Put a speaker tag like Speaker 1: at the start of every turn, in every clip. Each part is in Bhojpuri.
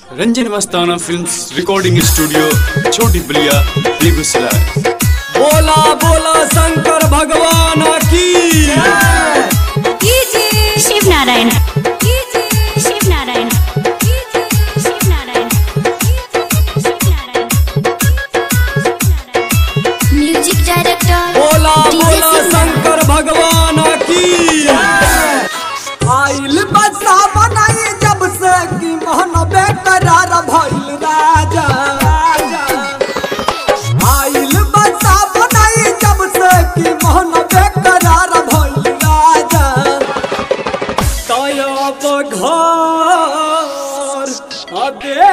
Speaker 1: Ranjan Mastana films recording studio छोटी बलिया बेगूसराय
Speaker 2: बोला बोला शंकर भगवान की
Speaker 3: शिव नारायण शिव नारायण शिव नारायण म्यूजिक डायरेक्टर
Speaker 2: बोला बोला शंकर भगवान की आइल बसा बनाई जब से कि मोहन बेकरार भइल राजा आइल बसा बनाई जब से कि मोहन बेकरार भइल राजा तया बघर अदे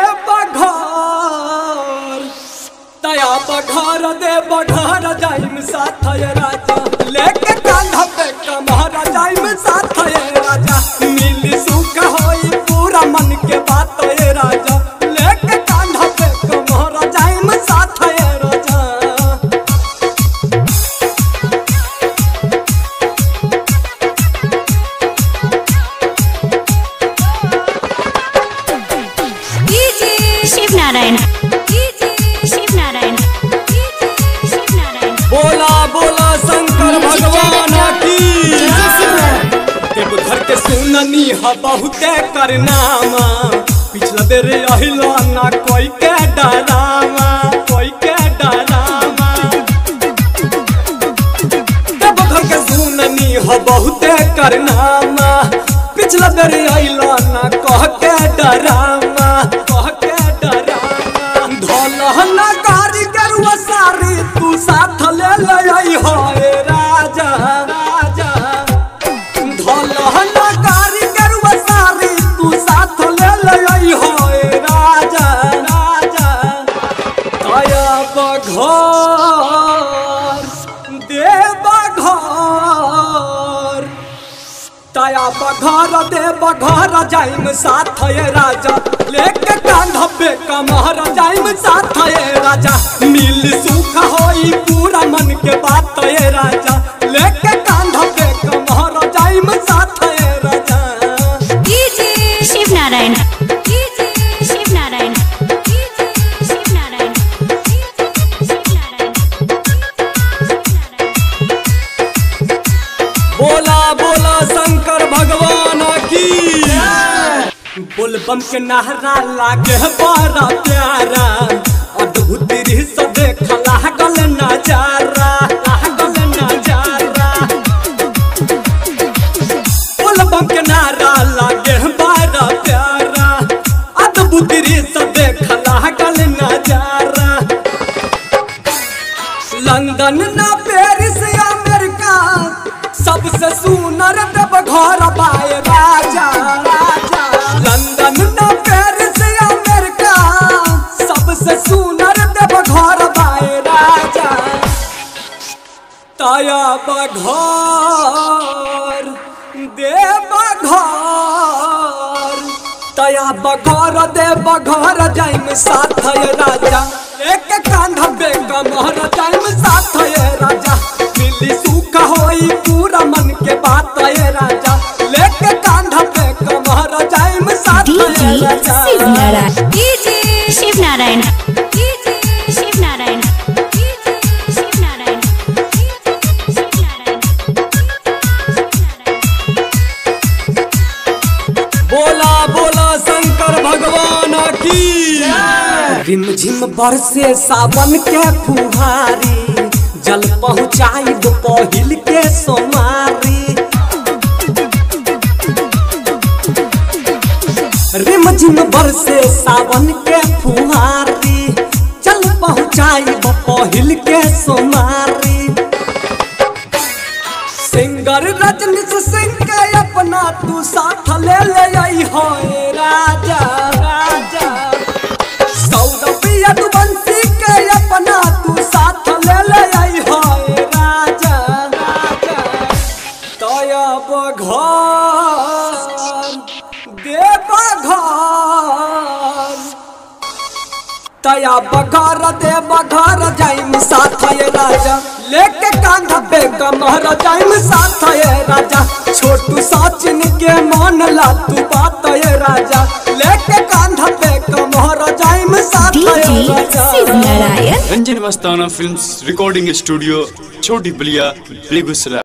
Speaker 2: बघर तया बघर दे बघर जाइम साथ ये राजा लेके कांधा पे कमहर जाइम साथ ये राजा मिली सुख होई पूरा मन के बात ये राजा लेके कांधा पे कमहर जाइम साथ ये राजा
Speaker 3: शिव नारायण शिव नारायण शिव नारायण
Speaker 2: बोला बोला शंकर भगवान की देवघर के सुननी ह बहुते करनामा पिछला बेर अहिला ना कोई के डरामा कोई के डरामा देवघर के सुननी ह बहुते करनामा पिछला बेर अहिला ना कह के डरामा कह के डरामा धोलहना गाड़ी गरुआ सारी तू साथ ले ले आई हो ए राजा राजा धोलहना गाड़ी गरुआ सारी तू साथ ले ले आई हो ए राजा राजा दया बघर देव घर तया बघर दे बघर जाइम साथ ये राजा लेके कांधा पे कमहर जाइम साथ ये राजा मिल सुख होई पूरा मन के बात ये राजा लेके कांधा पे कमहर जाइम साथ ये राजा
Speaker 3: शिव नारायण शिव नारायण शिव नारायण
Speaker 2: बोला बोला शंकर भगवान की बोलबम के नहरा लागे बड़ा प्यारा अद्भुत दृश्य देख लागल नजारा लागल नजारा बोलबम के नारा लागे बड़ा प्यारा अद्भुत दृश्य देख लागल नजारा लंदन ना पेरिस अमेरिका सबसे सुनर देव घर पाए राजा राजा लंदन ना पेरिस अमेरिका सबसे सुनर देव घर पाए राजा तया बघर देव घर तया बघर देव घर जाइम साथ ये राजा एक कांधा पे कमहर जाइम साथ ये राजा मिली सुख होई पूरा मन के बात ये राजा लेके कांधा पे कमहर जाइम साथ ये राजा
Speaker 3: शिव नारायण शिव नारायण शिव नारायण शिव नारायण
Speaker 2: बोला बोला शंकर भगवान की रिम झिम बरसे सावन के फुहारी जल पहुँचाई दो पहिल के सोमारी रिम झिम बरसे सावन के फुहारी जल पहुँचाई दो पहिल के सोमारी सिंगर रजनीश सिंह के अपना तू साथ ले ले आई हो ए राजा राजा सौरभ यदुवंशी के अपना तू साथ ले ले आई हो ए राजा राजा तया बघर देव घर तया बघर दे बघर जाइम साथ ये राजा लेके कांधा पे कमहर जाइम साथ ये राजा छोटू सचिन के मान ला तू बात ये राजा लेके कांधा पे कम साथ है
Speaker 3: DJ
Speaker 2: Raja
Speaker 3: Shiv Narayan
Speaker 1: Ranjan Mastana films recording studio छोटी बलिया बेगूसराय